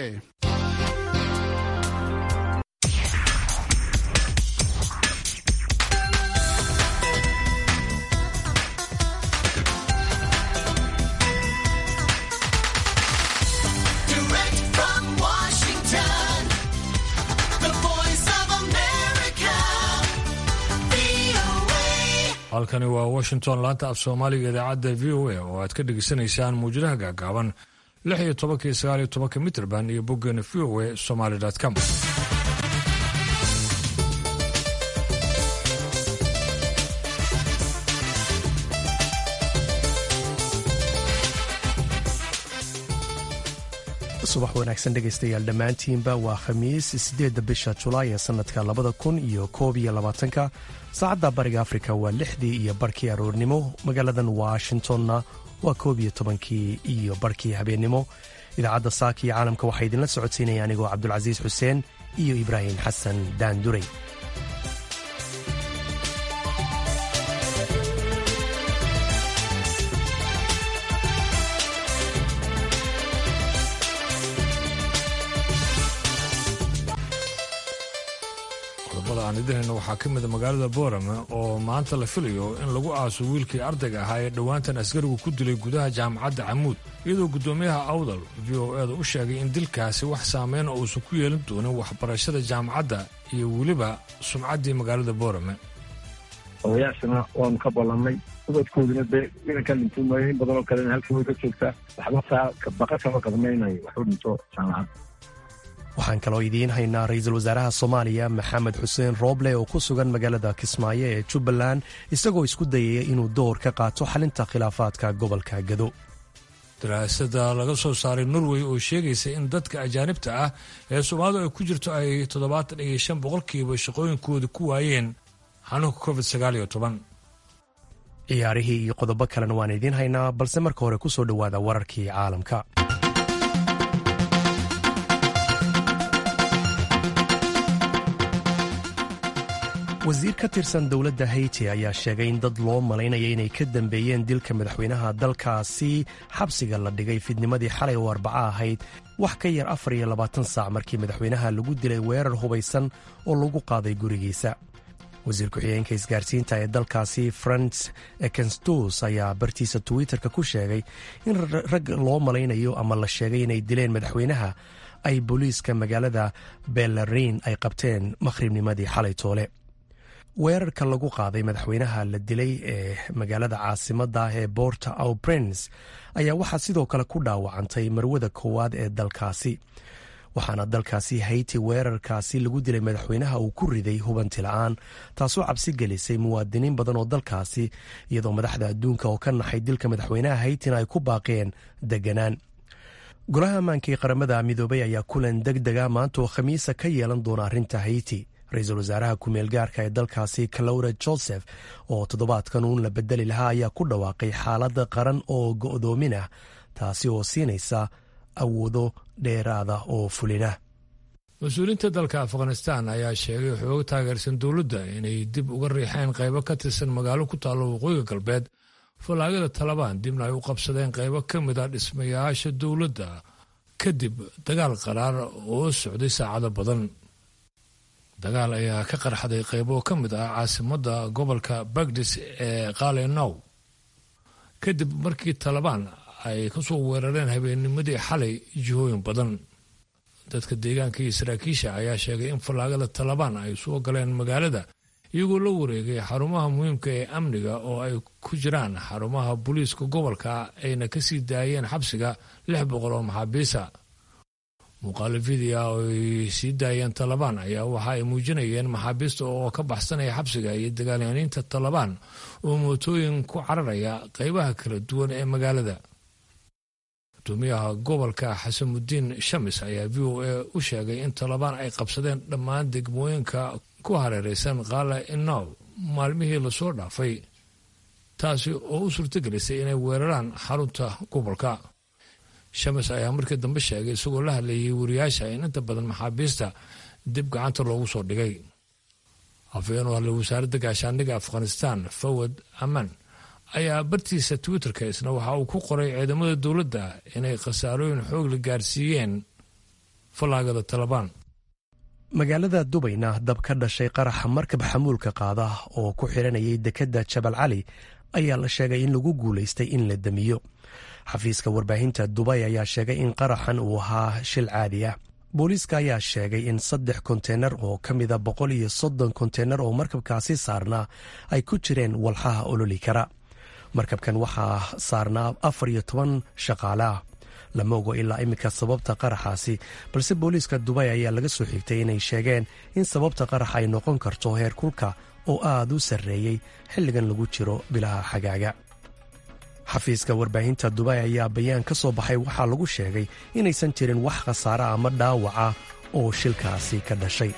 a Direct from Washington, the voice of America, VOA. halkani waa washington laanta af soomaaliga idaacadda v o a oo aad ka dhegaysanaysaan muwjadaha gaagaaban lix iyo tobankii sagaal iyo tobanka mitrband iyo boggeena v o a somaly com subax wanaagsan dhegaystayaal dhammaantiinba waa khamiis sideedda bisha julaay ee sannadka labada kun iyo koob iyo labaatanka saacadda bariga afrika waa lixdii iyo barkii aroornimo magaaladan washingtonna waa koob iyo tobankii iyo barkii habeennimo idaacadda saaka iyo caalamka waxaa idinla socodsiinaya anigoo cabdulcasiis xuseen iyo ibraahim xasan daanduray qodobada aan idinhayno waxaa ka mida magaalada boorame oo maanta la filayo in lagu aaso wiilkii ardayga ahaa ee dhowaantan askarigu ku dilay gudaha jaamacadda camuud iyadoo guddoomiyaha awdal v o eeda u sheegay in dilkaasi wax saameyna uusan ku yeelan doonin waxbarashada jaamacadda iyo weliba sumcaddii magaalada boorame odayaashana waanu ka ballannay ubadkooduna dee inanka dhinto maayo in badanoo kalena halkan way ka joogtaa waxba saa baqa kama qadmaynayo waxu dhinto jaamacadda waxaan kaloo idiin haynaa ra-iisul wasaaraha soomaaliya maxamed xuseen rooble oo ku sugan magaalada kismaayo ee jubbaland isagoo isku dayaya inuu door ka qaato xalinta khilaafaadka gobolka gado daraasada laga soo saaray norway oo sheegaysa in dadka ajaanibta ah ee soomaalidu ay ku jirto ay toddobaatan iyo shan boqolkiiba shaqooyinkooda ku waayeen xanuunka covid sagaal iyo toban ciyaarihii iyo qodobo kalena waan idiin haynaa balse marka hore ku soo dhowaada wararkii caalamka wasiir ka tirsan dowladda haiti ayaa sheegay in dad loo malaynaya inay ka dambeeyeen dilka madaxweynaha dalkaasi xabsiga la dhigay fidnimadii xalay oo arbaco ahayd wax ka yar afar iyo labaatan saac markii madaxweynaha lagu dilay weerar hubaysan oo lagu qaaday gurigiisa wasiir ku-xigeenka isgaarsiinta ee dalkaasi frans ekenstus ayaa bartiisa twitter-ka ku sheegay in rag loo malaynayo ama la sheegay inay dileen madaxweynaha ay booliiska magaalada belarin ay qabteen makhribnimadii xalay toole weerarka lagu qaaday madaxweynaha la dilay ee magaalada caasimadda ee borta au prince ayaa waxaa sidoo kale ku dhaawacantay marwada koowaad ee dalkaasi waxaana dalkaasi hayti weerarkaasi lagu dilay madaxweynaha uu ku riday hubanti la-aan taasoo cabsi gelisay muwaadiniin badan oo dalkaasi iyadoo madaxda adduunka oo ka naxay dilka madaxweynaha haytina ay ku baaqeen deganaan golaha ammaanka ee qaramada midoobay ayaa kulan deg dega maanta oo khamiisa ka yeelan doona arrinta hayti ra-iisul wasaaraha ku-meel gaarka ee dalkaasi calowra joseph oo toddobaadkan uun la bedeli lahaa ayaa ku dhawaaqay xaalada qaran oo go'doomin ah taasi oo siinaysa awoodo dheeraada oo fulina mas-uuliyiinta dalka afghanistan ayaa sheegay xoogo taageersan dowladda inay dib uga riixeen qaybo ka tirsan magaalo ku taallo waqooyiga galbeed fallaagada talabaan dibna ay u qabsadeen qaybo ka mid a dhismayaasha dowladda kadib dagaal qaraar oo socday saacado badan dagaal ayaa ka qarxaday qaybo ka mid ah caasimadda gobolka bagdis ee qalenow kadib markii talabaan ay ka soo weerareen habeennimadii xalay jihooyin badan dadka deegaanka iyo saraakiisha ayaa sheegay in fallaagada talabaan ay soo galeen magaalada iyagoo la wareegay xarumaha muhiimka ee amniga oo ay ku jiraan xarumaha booliiska gobolka ayna ka sii daayeen xabsiga lix boqol oo maxaabiisa muuqaalo video oo ay sii daayeen talabaan ayaa waxa ay muujinayeen maxaabiista oo ka baxsanaya xabsiga iyo dagaalyaniinta talabaan oo mootooyin ku cararaya qaybaha kala duwan ee magaalada gudoomiyaha gobolka xasamudiin shamis ayaa v o a u sheegay in talabaan ay qabsadeen dhammaan degmooyinka ku hareeraysan qaala inow maalmihii lasoo dhaafay taasi oo u suurtagelisay inay weeraraan xarunta gobolka shamis ayaa markii dambe sheegay isagoo la hadlayay wariyaasha in inta badan maxaabiista dib gacanta loogu soo dhigay afhayeen u hadlay wasaaradda gaashaandhigga afghanistan fawad aman ayaa bartiisa twitterka isna waxa uu ku qoray ciidamada dowladda inay khasaarooyin xoog la gaarsiiyeen fallaagada talabaan magaalada dubayna dab ka dhashay qaraxa markab xamuulka qaada oo ku xiranayay dekedda jabal cali ayaa la sheegay in lagu guulaystay in la damiyo xafiiska warbaahinta dubay ayaa sheegay in qaraxan uu ahaa shil caadi ah booliiska ayaa sheegay in saddex konteynar oo ka mida boqol iyo soddon konteynar oo markabkaasi saarnaa ay ku jireen walxaha ololi kara markabkan waxaa saarnaa afar iyo toban shaqaale ah lama ogo ilaa iminka sababta qaraxaasi balse booliiska dubay ayaa laga soo xigtay inay sheegeen in sababta qarax ay noqon karto heer kulka oo aad u sarreeyey xilligan lagu jiro bilaha xagaaga xafiiska warbaahinta dubay ayaa bayaan ka soo baxay waxaa lagu sheegay inaysan jirin wax khasaare ama dhaawaca oo shilkaasi ka dhashay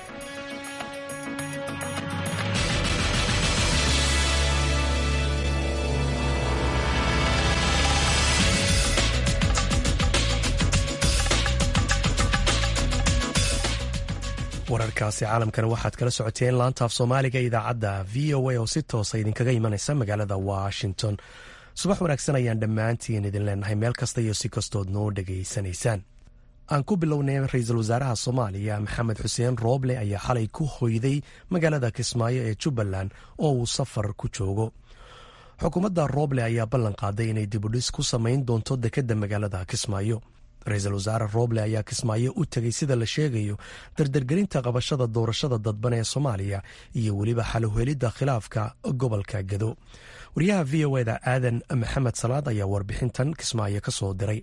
wararkaasi caalamkana waxaad kala socoteen laantaaf soomaaliga idaacadda v o a oo si toosa idinkaga imanaysa magaalada washington subax wanaagsan ayaan dhammaantiin idin leenahay meel kasta iyo si kastood noo dhegaysanaysaan aan ku bilownay ra-iisul wasaaraha soomaaliya maxamed xuseen rooble ayaa xalay ku hoyday magaalada kismaayo ee jubbaland oo uu safar ku joogo xukuumadda rooble ayaa ballan qaaday inay dibudhis ku samayn doonto dekedda magaalada kismaayo ra-iisul wasaare rooble ayaa kismaayo u tegay sida la sheegayo dardargelinta qabashada doorashada dadban ee soomaaliya iyo weliba xaluhelidda khilaafka gobolka gado wariyaha v o eda aadan maxamed salaad ayaa warbixintan kismaayo ka soo diray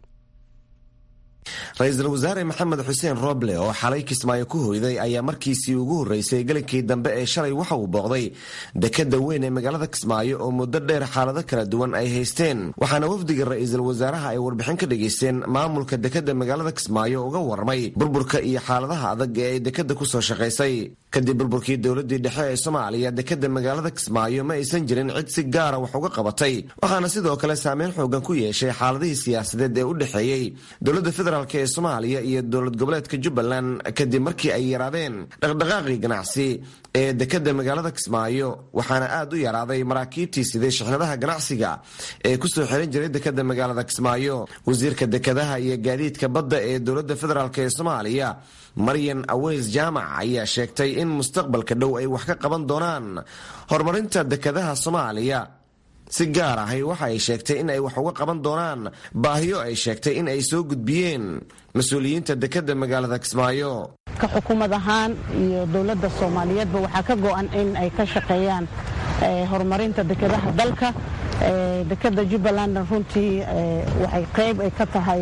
ra-iisul wasaare maxamed xuseen rooble oo xalay kismaayo ku hoyday ayaa markiisii ugu horreysay gelinkii dambe ee shalay waxa uu booqday dekadda weyn ee magaalada kismaayo oo muddo dheer xaalado kala duwan ay haysteen waxaana wafdiga ra-iisul wasaaraha ay warbixin ka dhageysteen maamulka dekadda magaalada kismaayo uga warramay burburka iyo xaaladaha adag ee ay dekadda ku soo shaqaysay kadib burburkii dowladii dhexe ee soomaaliya dekadda magaalada kismaayo ma aysan jirin cid si gaara wax uga qabatay waxaana sidoo kale saameyn xoogan ku yeeshay xaaladihii siyaasadeed ee u dhexeeyey dowladda federaalk ee soomaaliya iyo dowlad goboleedka jubbaland kadib markii ay yaraadeen dhaqdhaqaaqii ganacsi ee dekadda magaalada kismaayo waxaana aad u yaraaday maraakiibtii siday shixnadaha ganacsiga ee kusoo xiran jiray dekadda magaalada kismaayo wasiirka dekadaha iyo gaadiidka badda ee dowladda federaalk ee soomaaliya maryan aweys jaamac ayaa sheegtay in mustaqbalka dhow ay wax ka qaban doonaan horumarinta dekadaha soomaaliya si gaar ahay waxa ay sheegtay in ay wax uga qaban doonaan baahiyo ay sheegtay in ay soo gudbiyeen mas-uuliyiinta dekadda magaalada kismaayo ka xukuumad ahaan iyo dowladda soomaaliyeedba waxaa ka go-an in ay ka shaqeeyaan horumarinta dekadaha dalka dekadda jubbalandna runtii waxay qayb ay ka tahay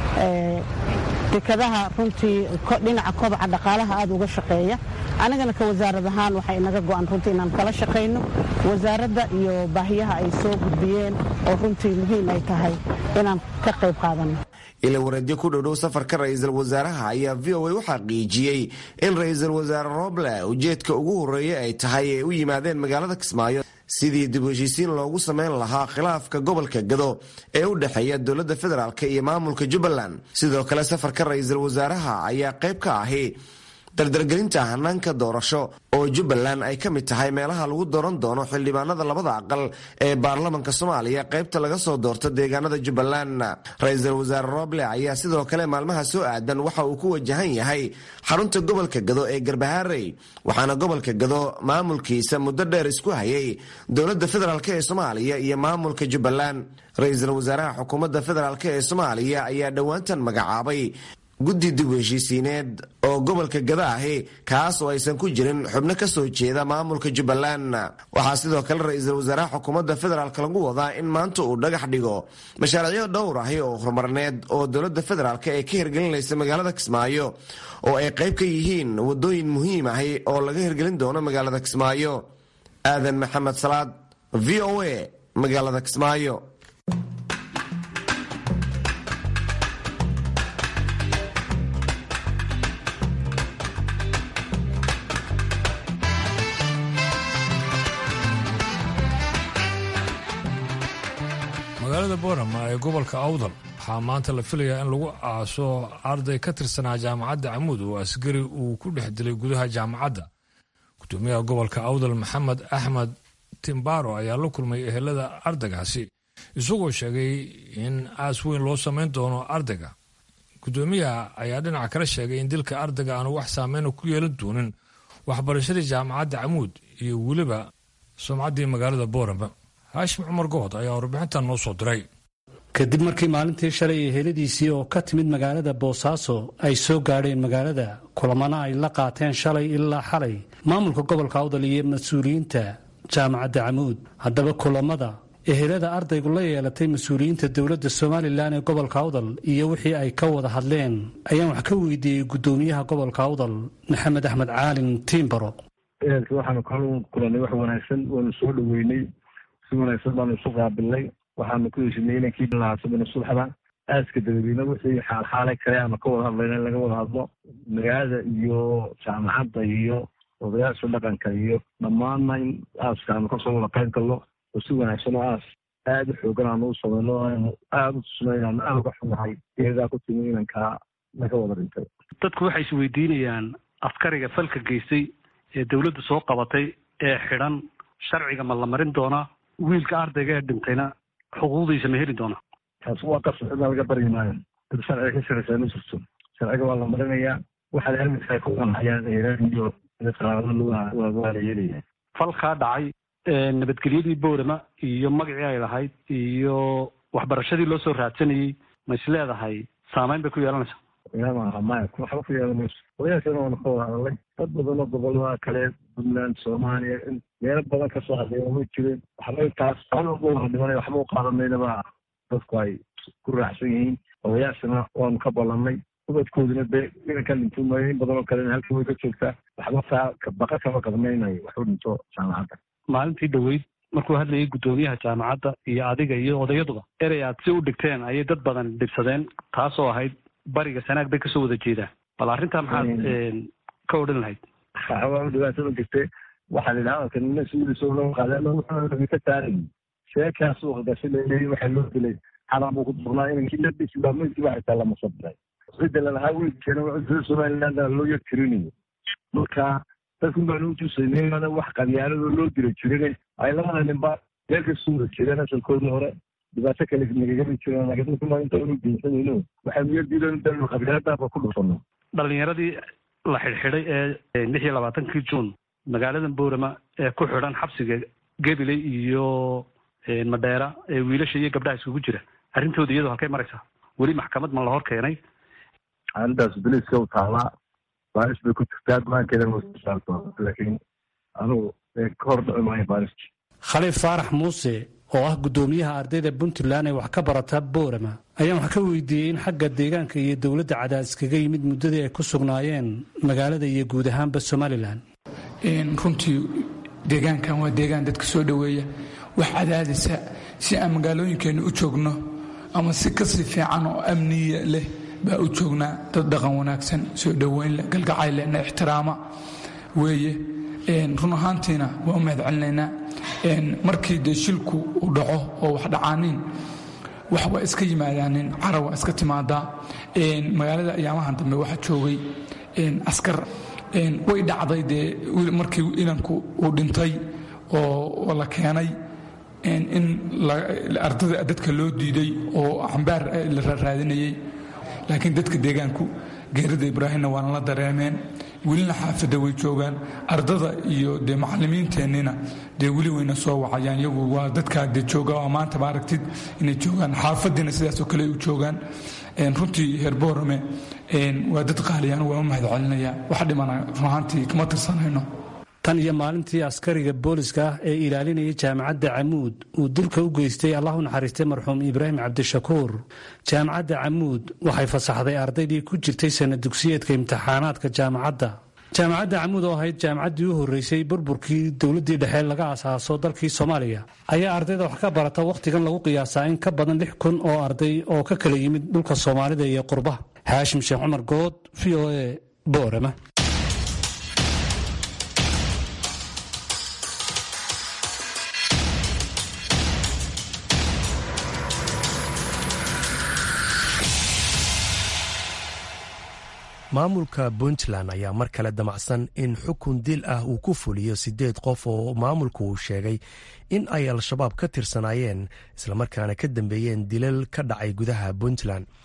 dekadaha runtii dhinaca kobaca dhaqaalaha aad uga shaqeeya anigana ka wasaarad ahaan waxay inaga go-an runtii inaan kala shaqayno wasaaradda iyo baahiyaha ay soo gudbiyeen oo runtii muhiim ay tahay inaan ka qayb qaadano ila wareedyo ku dhowdhow safarka ra-iisul wasaaraha ayaa v o a u xaqiijiyey in ra-iisul wasaare roble ujeedka ugu horreeya ay tahay ay u yimaadeen magaalada kismaayo sidii dib u heshiisiin loogu samayn lahaa khilaafka gobolka gado ee u dhexeeya dowladda federaalk iyo maamulka jubbaland sidoo kale safarka ra-iisul wasaaraha ayaa qayb ka ahi dardargelinta hanaanka doorasho oo jubbaland ay ka mid tahay meelaha lagu dooran doono xildhibaanada labada aqal ee baarlamanka soomaaliya qaybta laga soo doorto deegaanada jubbaland ra-iisul wasaare roble ayaa sidoo kale maalmaha soo aadan waxa uu ku wajahan yahay xarunta gobolka gado ee garbaharey waxaana gobolka gado maamulkiisa muddo dheer isku hayay dowladda federaalk ee soomaaliya iyo maamulka jubbaland ra-iisul wasaaraha xukuumadda federaalk ee soomaaliya ayaa dhowaantan magacaabay guddi dib u heshiisiineed oo gobolka gada ahi kaas oo aysan ku jirin xubno ka soo jeeda maamulka jubbaland waxaa sidoo kale ra-iisul wasaaraha xukuumadda federaalk lagu wadaa in maanta uu dhagax dhigo mashaariicyo dhowr ahi oo horumarneed oo dowladda federaalk ee ka hirgelinaysa magaalada kismaayo oo ay qayb ka yihiin wadooyin muhiim ahi oo laga hirgelin doono magaalada kismaayo aadan maxamed salaad v o a magaalada kismaayo magaalada boorama ee gobolka awdal waxaa maanta la filayaa in lagu aaso arday ka tirsanaa jaamacadda camuud oo asgari uu ku dhex dilay gudaha jaamacadda gudoomiyaha gobolka awdal maxamed axmed timbaro ayaa la kulmay ehelada ardaygaasi isagoo sheegay in aas weyn loo samayn doono ardayga guddoomiyaha ayaa dhinaca kala sheegay in dilka ardayga aanu wax saameyna ku yeelan doonin waxbarashadii jaamacadda camuud iyo weliba sumcaddii magaalada boorama haashim cumar good ayaa warbixintan noo soo diray kadib markii maalintii shalay ee heladiisii oo ka timid magaalada boosaaso ay soo gaadheen magaalada kulamana ay la qaateen shalay ilaa xalay maamulka gobolka awdal iyo mas-uuliyiinta jaamacadda camuud haddaba kulamada ehelada ardaygu la yeelatay mas-uuliyiinta dowladda somalilan ee gobolka awdal iyo wixii ay ka wada hadleen ayaan wax ka weydiiyey guddoomiyaha gobolka awdal maxamed axmed caalin tiimbaro ehelka waxaanu kala kulanay wax wanaagsan waanu soo dhaweynay si wanaagsan baanu isu qaabilnay waxaanu ku heshinay inankii lahaasabina subaxda aaska dabadiina wixii xaalxaalay kale aanu ka wada hadlayna in laga wada hadlo magaalada iyo jaamacadda iyo odayaasha dhaqanka iyo dhammaanna in aaska aanu kasoo wada qayb galno oo si wanaagsan oo aas aada u xoogan aanu u samayno aanu aada u tusno inaanu aada uga xunahay iyadaa ku timi inankaa laga wada dhintay dadku waxay isweydiinayaan askariga falka geystay ee dowladdu soo qabatay ee xidhan sharciga ma la marin doonaa wiilka ardayga ee dhintayna xuquuqdiisa ma heli doonaa taas waa qasab cidna laga baryi maayo dad sharciga ka shiraysaa ma jirto sharciga waa la marinayaa waxaad aaminkaay ku qanxayaan eeraan iyo qaraabada waa la yeelaya falkaa dhacay nabadgelyadii boorama iyo magacii ay lahayd iyo waxbarashadii loo soo raadsanayey ma is leedahay saameyn bay ku yeelanaysaa yaa maya waxba ku yeelan mayso odayaashana waanu ka wada hadalnay dad badan oo gobolada kale puntland soomaaliya in meelo badan kasoo hadleeya ma jirin waxba taas walba wada dhimanay waxba u qaadanaynaba dadku ay ku raacsan yihiin odayaashana waanu ka ballanay ubadkooduna de inanka dhinto maayo in badan oo kalena halka way ka joogtaa waxba saa baqa kama qabnaynayo waxu dhinto jaamacadda maalintii dhoweyd markuu hadlayay guddoomiyaha jaamacadda iyo adiga iyo odayaduba erey aad si u dhigteen ayay dad badan dhibsadeen taasoo ahayd bariga sanaag bay kasoo wada jeedaan bal arrintaa maxaad ka odhan lahayd waa dhibaatada jirte waxaa la yidhaha hadalka nina sidiisoo loo qaaday ama wuxuu ka taaray sheekaasu hogaashi laleeyay waxaa loo dilay xaram buu ku durnaa inankii labisi baa meydkii baa xitaa lama sabiray cidda lalahaa weydkeena reer somaliland loo yar tirinayo marka dadkun baanu utusaynay mana wax qabyaaladoo loo dira jirin ay labada ninba meel kasoo wada jireen asalkoodii hore dhibaato kale nagagami jireen laakiin dadkuma inta unu geysanayno waxaanu yar diidan danu qabyaaladaaba ku dhufano dhalinyaradii la xidhxidhay ee lix iyo labaatankii juun magaalada boorama ee ku xidhan xabsiga gabiley iyo madheera ee wiilasha iyo gabdhaha iskugu jira arrintooda iyadoo halkay maraysaa weli maxkamad ma la hor keenay arrintaas boliiska u taalaa baaris bay ku jirtaa go-aankeedana wasaarto laakiin anugu ka hor dhici maayo baariski khaliif faarax muuse oo ah guddoomiyaha ardayda puntland ee wax ka barata boorama ayaan wax ka weydiiyey in xagga deegaanka iyo dowladda cadaadis kaga yimid muddadii ay ku sugnaayeen magaalada iyo guud ahaanba somalilan runtii deegaankan waa deegaan dadka soo dhoweeya wax cadaadisa si aan magaalooyinkeenna u joogno ama si kasii fiican oo amniya leh baa u joognaa dad dhaqan wanaagsan soo dhoweyn leh galgacay leh na ixtiraama weeye run ahaantiina waa u mahad celinaynaa markii dee shilku uu dhaco oo wax dhacaaniin wax waa iska yimaadaanin cara waa iska timaadaa magaalada ayaamahan dambe waxaa joogay askar way dhacday dee markii inanku uu dhintay oo la keenay in ardada dadka loo diiday oo cambaar la raadinayay laakiin dadka deegaanku geerida ibraahimna waana la dareemeen welina xaafadda way joogaan ardada iyo dee macalimiinteennina dee weli wayna soo wacayaan iyagu waa dadkaa dee jooga oo maanta ma aragtid inay joogaan xaafadiina sidaasoo kale u joogaan runtii heer boorame waa dad qaaliyaan waa u mahad celinaya wax dhimana runahaantii kama tirsanayno tan iyo maalintii askariga booliska ah ee ilaalinayay jaamacadda camuud uu dilka u geystay allah u naxariistay marxuum ibraahim cabdishakuur jaamacadda camuud waxay fasaxday ardaydii ku jirtay sana dugsiyeedka imtixaanaadka jaamacadda jaamacadda camuud oo ahayd jaamacaddii u horreysay burburkii dowladdii dhexe laga asaaso dalkii soomaaliya ayaa ardayda wax ka barata wakhtigan lagu qiyaasaa in ka badan lix kun oo arday oo ka kala yimid dhulka soomaalida iyo qurbaha haashim sheekh cumar good v o e boorama maamulka puntland ayaa mar kale damacsan in xukun dil ah uu ku fuliyo sideed qof oo maamulku uu sheegay in ay al-shabaab ka tirsanaayeen islamarkaana ka dambeeyeen dilal ka dhacay gudaha puntland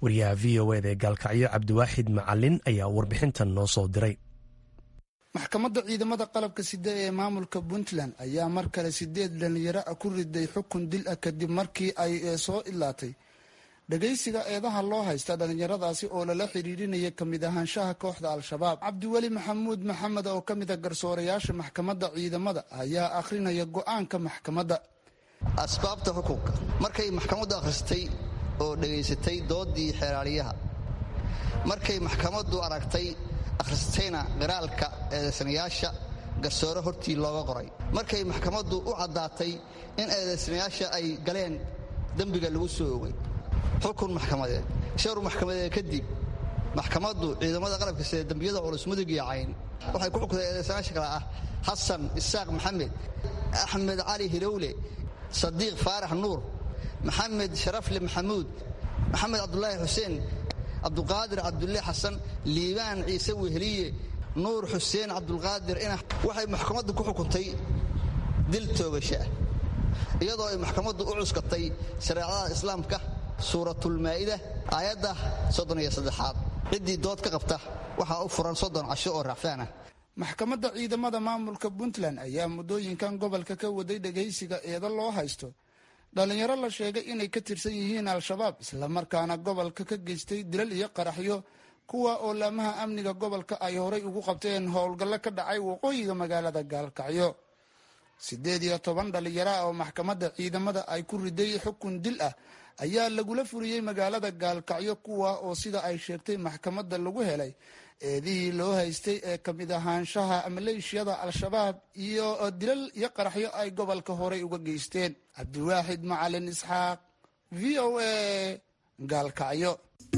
wariyaha v o eda ee gaalkacyo cabdiwaaxid macalin ayaa warbixintan noo soo diray maxkamadda ciidamada qalabka sida ee maamulka puntland ayaa mar kale sideed dhalinyaro ah ku riday xukun dil ah kadib markii ay soo ilaatay dhagaysiga eedaha loo haysta dhallinyaradaasi oo lala xiriirinaya kamid ahaanshaha kooxda al-shabaab cabdiweli maxamuud maxamed oo ka mid a garsoorayaasha maxkamadda ciidamada ayaa akhrinaya go-aanka maxkamadda asbaabta xukunka markay maxkamaddu akhristay oo dhegaysatay doodii xeeraaliyaha markay maxkamaddu aragtay akhristayna qiraalka eedaysanayaasha garsoore hortii looga qoray markay maxkamaddu u caddaatay in eedaysanayaasha ay galeen dembiga lagu soo ogay xukun maxkamadeed shawr maxkamadeed kadib maxkamaddu ciidamada qalabka sida dembiyada culus mudug iyo cayn waxay ku xukuntay eedaysanayaasha kale ah xasan isaaq maxamed axmed cali hilowle sadiiq faarax nuur maxamed sharafle maxamuud maxamed cabdulaahi xuseen cabduqaadir cabdulle xasan liibaan ciise weheliye nuur xuseen cabdulqaadir inax waxay maxkamaddu ku xukuntay dil toogasha ah iyadoo ay maxkamaddu u cuskatay shareecada islaamka suuratulmaa'ida aayadda soddon iyo saddexaad ciddii dood ka qabta waxaa u furan soddon casho oo raacfaan ah maxkamadda ciidamada maamulka puntland ayaa muddooyinkan gobolka ka waday dhagaysiga eedo loo haysto dhallinyaro la sheegay inay ka tirsan yihiin al-shabaab islamarkaana gobolka ka geystay dilal iyo qaraxyo kuwa oo laamaha amniga gobolka ay horay ugu qabteen howlgallo ka dhacay waqooyiga magaalada gaalkacyo siddeed iyo toban dhallinyaro ah oo maxkamadda ciidamada ay ku riday xukun dil ah ayaa lagula furiyey magaalada gaalkacyo kuwa oo sida ay sheegtay maxkamadda lagu helay eedihii loo haystay ee kamid ahaanshaha maleeshiyada al-shabaab iyo dilal iyo qaraxyo ay gobolka horay uga geysteen cabdiwaaxid macalin isxaaq v o a gaalkacyo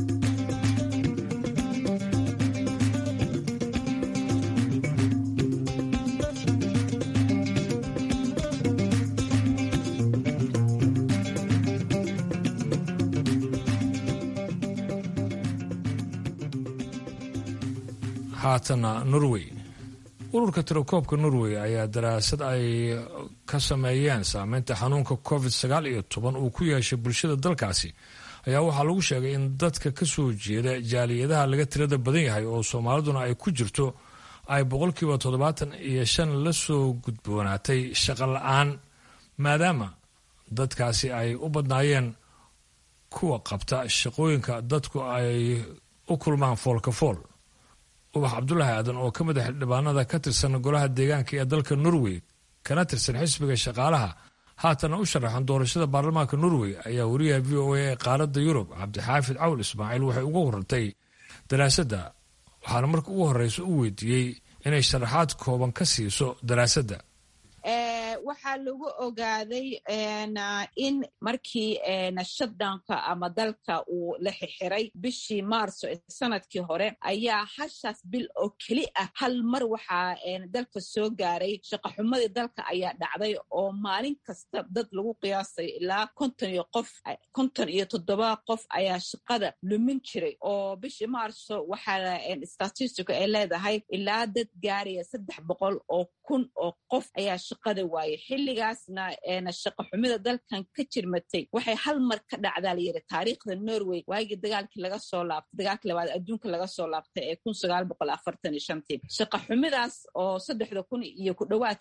haatana norway ururka tirakoobka norway ayaa daraasad ay ka sameeyeen saameynta xanuunka covid sagaal iyo toban uu ku yeeshay bulshada dalkaasi ayaa waxaa lagu sheegay in dadka ka soo jeeda jaaliyadaha laga tirada badan yahay oo soomaaliduna ay ku jirto ay boqolkiiba toddobaatan iyo shan la soo gudboonaatay shaqo la-aan maadaama dadkaasi ay u badnaayeen kuwa qabta shaqooyinka dadku ay u kulmaan foolka fool ubax cabdulaahi aadan oo ka mid a xildhibaanada ka tirsan golaha deegaanka ee dalka norway kana tirsan xisbiga shaqaalaha haatana u sharaxan doorashada baarlamaanka norway ayaa wariyaha v o a ee qaaradda yurub cabdixaafid cawl ismaaciil waxay uga warantay daraasadda waxaana marka ugu horeysa u weydiiyey inay sharaxaad kooban ka siiso daraasadda waxaa lagu ogaaday in markii shutdownka ama dalka uu la xixiray bishii maarso ee sanadkii hore ayaa hashaas bil oo keli ah hal mar waxaa dalka soo gaaray shaqaxumadii dalka ayaa dhacday oo maalin kasta dad lagu qiyaasay ilaa konton iyo qof konton iyo toddoba qof ayaa shaqada lumin jiray oo bishii maarso waxaa statistica ay leedahay ilaa dad gaaraya saddex boqol oo kun oo qof ayaa shaqada waayay xilligaasna shaqa xumida dalkan ka jirmatay waxay hal mar ka dhacdaa layiri taariikhda norway waagii dagaalkii laga soo laabtay dagaalkii labaad adduunka laga soo laabtay ee kun sagaal boqol afartan iyo shantii shaqa xumidaas oo saddexda kun iyo ku dhowaad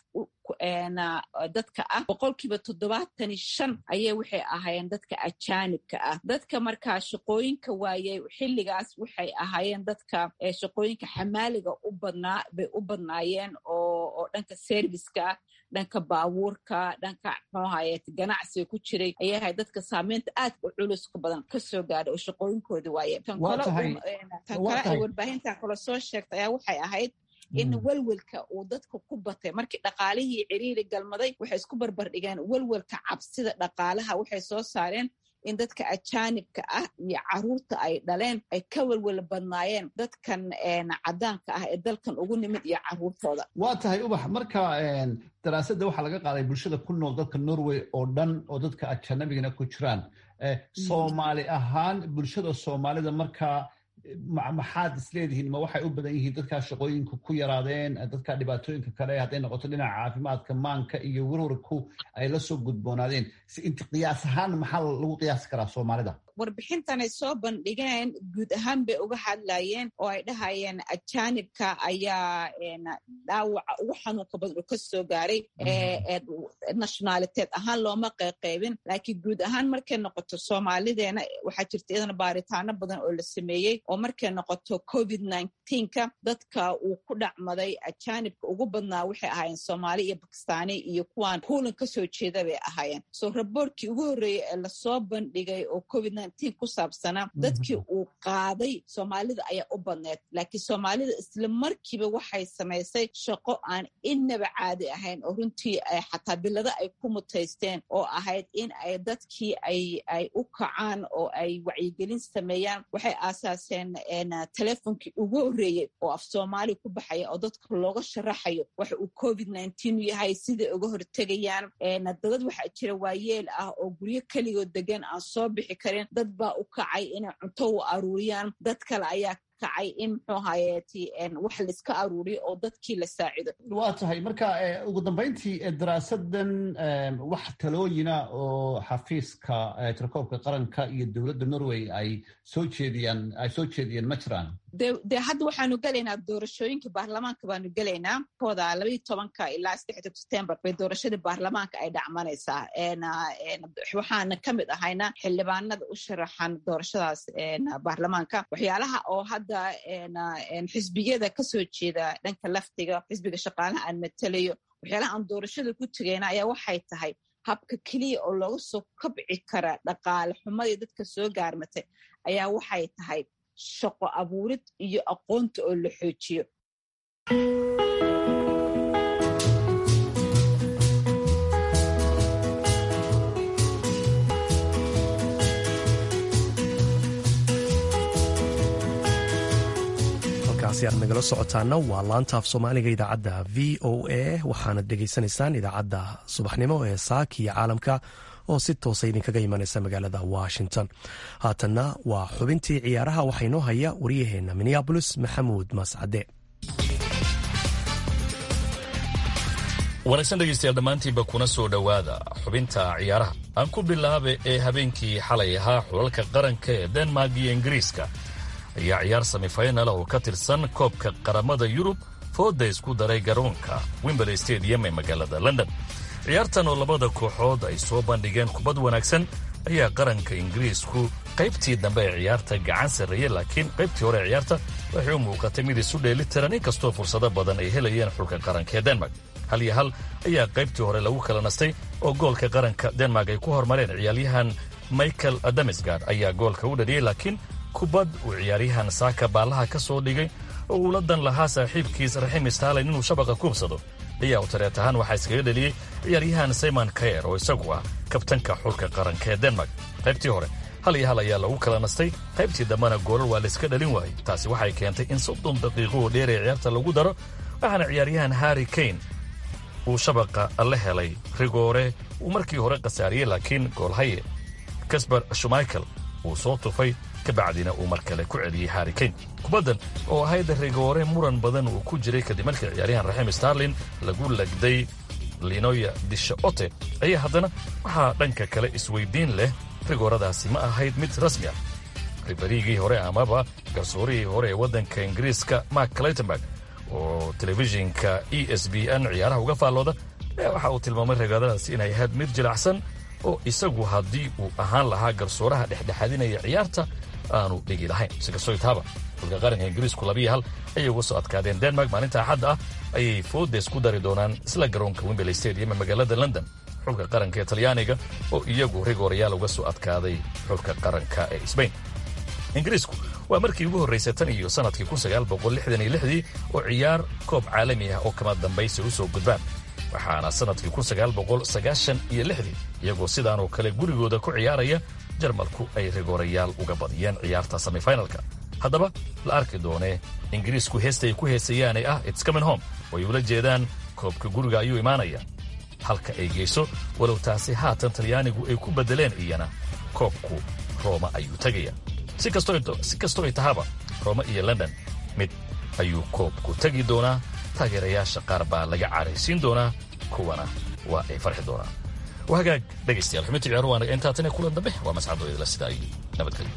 dadka ah boqolkiiba toddobaatani shan ayay waxay ahaayeen dadka ajaanibka ah dadka markaa shaqooyinka waayey xilligaas waxay ahaayeen dadka shaqooyinka xamaaliga u badnaa bay u badnaayeen oo dhanka serviska dhanka baabuurka dhanka mxuahaye ganacsiga ku jiray ayay ahayd dadka saameynta aad u culuska badan kasoo gaadhay oo shaqooyinkooda waaye tan kale ay warbaahintan kale soo sheegtay ayaa waxay ahayd in welwelka uu dadka ku batay markii dhaqaalihii ciriiri galmaday waxay isku barbardhigeen welwelka cabsida dhaqaalaha waxay soo saareen in dadka ajaanibka ah iyo caruurta ay dhaleen ay ka welwel badnaayeen dadkan cadaanka ah ee dalkan ugu nimid iyo caruurtooda waa tahay ubax marka daraasadda waxaa laga qaaday bulshada ku nool dalka norway oo dhan oo dadka ajanabigana ku jiraan soomaali ahaan bulshada soomaalida markaa maxaad isleedihiin ma waxay u badan yihiin dadkaa shaqooyinka ku yaraadeen dadka dhibaatooyinka kale hadday noqoto dhinaca caafimaadka maanka iyo werwarku ay la soo gudboonaadeen inti qiyaas ahaan maxaa lagu qiyaasi karaa soomaalida warbixintanay soo bandhigeen guud ahaan bay uga hadlayeen oo ay dhahayeen ajaanibka ayaa dhaawaca ugu xanuunka badan uu ka soo gaaray nationaliteed ahaan looma qeyqeybin laakiin guud ahaan markay noqoto soomaalideena waxaa jirta iyadana baaritaano badan oo la sameeyey oo markay noqoto covid ka dadka uu ku dhacmaday ajaanibka ugu badnaa waxay ahaayeen soomaali iyo bakistaani iyo kuwaan puulan kasoo jeeda bay ahaayeen so raboortkii ugu horreeyey ee lasoo bandhigay oo covid ku saabsanaa dadkii uu qaaday soomaalida ayaa u badneed laakiin soomaalida isla markiiba waxay samaysay shaqo aan innaba caadi ahayn oo runtii xataa bilado ay ku mutaysteen oo ahayd in ay dadkii ay u kacaan oo ay wacyigelin sameeyaan waxay aasaaseen telefonkii ugu horreeyey oo af soomaali ku baxaya oo dadka looga sharaxayo waxa uu covid yahay siday uga hortegayaan dadad waxaa jira waayeel ah oo guryo keligood degan aan soo bixi karin dad baa u kacay inay cunto u aruuriyaan dad kale ayaa kacay in muxuu hayeeti wax laiska aruuriyo oo dadkii la saacido waa tahay marka ugu dambayntii daraasadan wax talooyina oo xafiiska tirakoobka qaranka iyo dowladda norway ay soo jeediyaan ay soo jeediyeen ma jiraan de hadda waxaanu gelaynaa doorashooyinka baarlamaanka baanu gelaynaa kooda labaiyi tobanka ilaa saddexda september bay doorashadii baarlamaanka ay dhacmanaysaa waxaana ka mid ahayna xildhibaanada u sharaxan doorashadaas baarlamaanka waxyaalaha oo hadda xisbiyada kasoo jeeda dhanka laftiga xisbiga shaqaalaha aan matelayo waxyaalaha aan doorashada ku tegayna ayaa waxay tahay habka keliya oo looga soo kabci kara dhaqaale xumadii dadka soo gaarmatay ayaa waxay tahay shaqo abuurid iyo aqoonta oo la xoojiyo halkaasi aad nagala socotaana waa laanta af soomaaliga idaacadda v o a waxaanad dhegaysanaysaan idaacadda subaxnimo ee saaka iyo caalamka oo si toosa idinkaga imanaysa magaalada washington haatanna waa xubintii ciyaaraha waxaa inoo haya waryaheena minneabolis maxamuud mascade wanaagsan dhegeystayaal dhammaantiinba kuna soo dhowaada xubinta ciyaaraha aan ku bilaabe ee habeenkii xalay ahaa xulalka qaranka ee denmark iyo ingiriiska ayaa ciyaar semifinal oo ka tirsan koobka qaramada yurub fooda isku daray garoonka wimberley stadium ee magaalada london ciyaartan oo labada kooxood ay soo bandhigeen kubad wanaagsan ayaa qaranka ingiriisku qaybtii dambe ee ciyaarta gacan sarreeyey laakiin qaybtii hore ee ciyaarta waxay u muuqatay mid isu dheelitiran inkastoo fursado badan ay helayeen xulka qaranka ee denmark hal iyo hal ayaa qaybtii hore lagu kala nastay oo goolka qaranka denmark ay ku hormareen ciyaaryahan michael adamsgard ayaa goolka u dhaliyey laakiin kubad uu ciyaaryahan saaka baallaha ka soo dhigay oo uu la dan lahaa saaxiibkiis raxim stalen inuu shabaqa kuubsado ayaa u tareet ahaan waxaa iskaga dheliyey ciyaaryahan simon kayer oo isagu ah kabtanka xulka qaranka ee denmark qaybtii hore hal iyo hal ayaa lagu kala nastay qaybtii dambena goolal waa layska dhalin waayey taasi waxay keentay in soddon daqiiqo oo dheer ee ciyaarta lagu daro waxaana ciyaaryahan harri kane uu shabaqa la helay rigoore uu markii hore khasaariyey laakiin goolhaye kasbar shumaichel uu soo tufay kabacdina uu mar kale ku celiyey harri kane kubaddan oo ahayd rigoore muran badan uu ku jiray kadib markii ciyaaryahan raxim starlin lagu lagday linoya disha ote ayaa haddana waxaa dhanka kale isweydiin leh rigooradaasi ma ahayd mid rasmi ah ribariigii hore amaba garsoorihii hore ee waddanka ingiriiska mark claytenberg oo telefishinka e s b n ciyaaraha uga faallooda ayaa waxa uu tilmaamay rigooradaasi inay ahayd mid jilacsan oo isagu haddii uu ahaan lahaa garsooraha dhexdhexaadinaya ciyaarta aanu dhigi lahayn sikastoo itaaba xulka qaranka ingiriisku labiyo hal ayay uga soo adkaadeen denmark maalinta axadda ah ayay foodes ku dari doonaan isla garoonka wimberley stadium ee magaalada london xulka qaranka ee talyaaniga oo iyagu rigoorayaal uga soo adkaaday xulka qaranka ee sbain ingiriisku waa markii ugu horraysay tan iyo sannadkii dii oo ciyaar koob caalami ah oo kama dambaysa u soo gudbaan waxaana sannadkii iyo lixdii iyagoo sidaanoo kale gurigooda ku ciyaaraya jarmalku ay rigoorayaal uga badiyeen ciyaarta semifinalka haddaba la arki doonee ingiriisku heesta ay ku heesayaanee ah its coming home oo ay ula jeedaan koobka guriga ayuu imaanaya halka ay geyso walow taasi haatan talyaanigu ay ku beddeleen iyana koobku rooma ayuu tegaya si kastoo ay tahaba rooma iyo london mid ayuu koobku tegi doonaa taageerayaasha qaar baa laga caraysiin doonaa kuwana waa ay farxi doonaan waa hagaag dhegaystayaal xubinta ciyaaruhu waa naga intaa tan iyo kulan dambe waa mascado idila sida ay nabadgelyo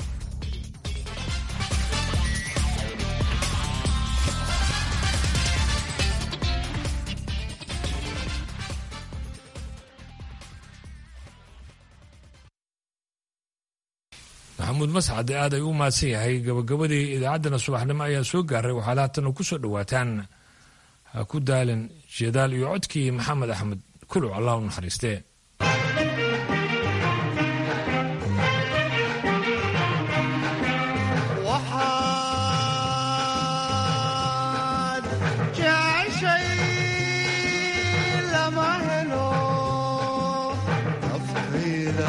maxamuud mascad aad ay u mahadsan yahay gabagabadii idaacaddana subaxnimo ayaa soo gaaray waxaad haatan ku soo dhowaataan ha ku daalin jeedaal iyo codkii maxamed axmed kuluc allah u naxariistee waxaad jeceshay lama helo naftayda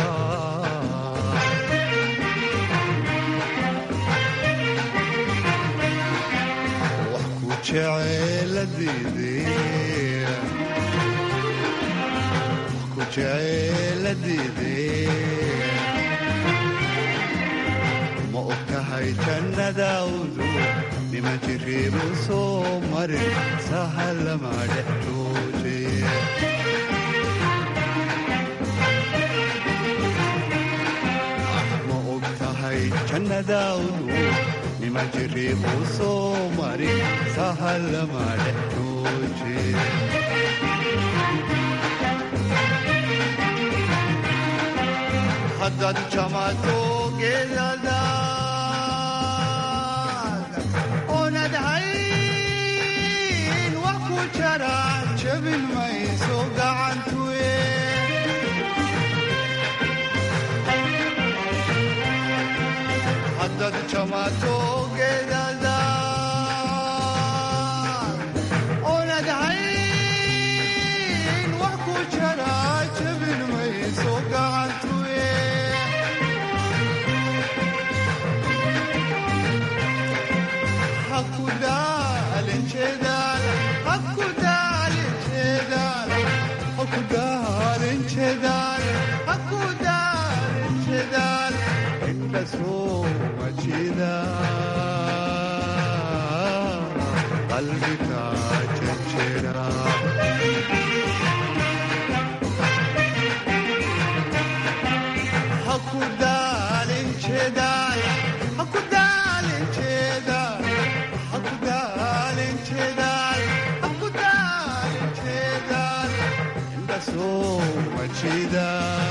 wax ku jeceeladiidee wax ku jeceeladiidee ma og tahay jannadaawdu nima jiriibu soo marin sahalama dhex joojee ma og tahay jannadaawdu nima jiriibu soo marin sahalama dhex joojee haddaad jamato geedadaad oonad hayn wax ku jara jabin mayso gacantuye haddaad jamato geedadaad oonad hayn wax ku jara jabin mayso gacantuye qalbiga jejera haku daalin jeedaal haku daalin jeedaal haku daalin jeedaal haku daalin jeedaal inda soo majida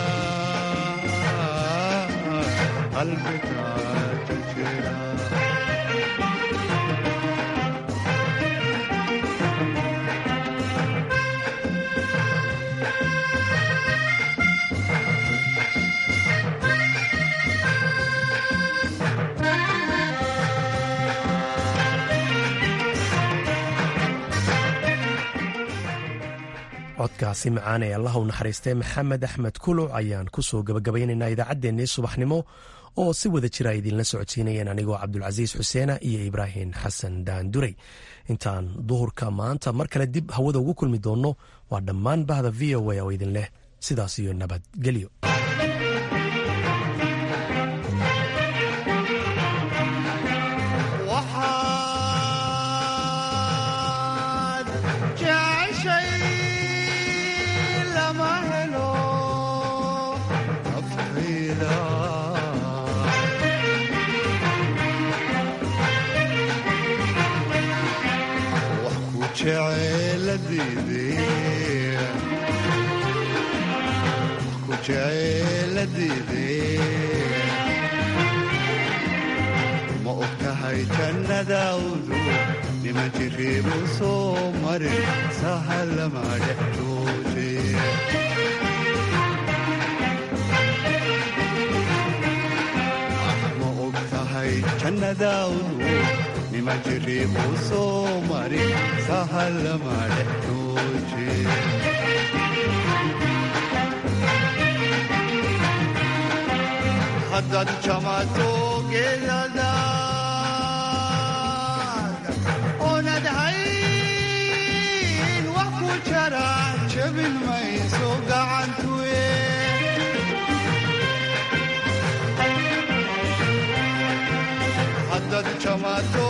qalbiga jejera codkaasi macaan ee allah u naxariistay maxamed axmed kuluc ayaan ku soo gabagabaynaynaa idaacaddeenii subaxnimo oo si wada jira ay idinla socodsiinayeen anigoo cabdulcasiis xuseena iyo ibraahim xasan daanduray intaan duhurka maanta mar kale dib hawada ugu kulmi doonno waa dhammaan bahda v o a oo idin leh sidaas iyo nabadgelyo waxaad jeceshay lama helo naftayda wax ku jeceeladiidee wax ku jeceeladiidee ma og tahay jannadaawdu nima jiriibu soo marin sahalama dhex joojee ma og tahay jannadaawdu nima jiriibu soo marin sahalama dhex joojee haddaad jamato geedadaad oonad hayn wax ku jara jabin mayso gacantuye haddaad jamato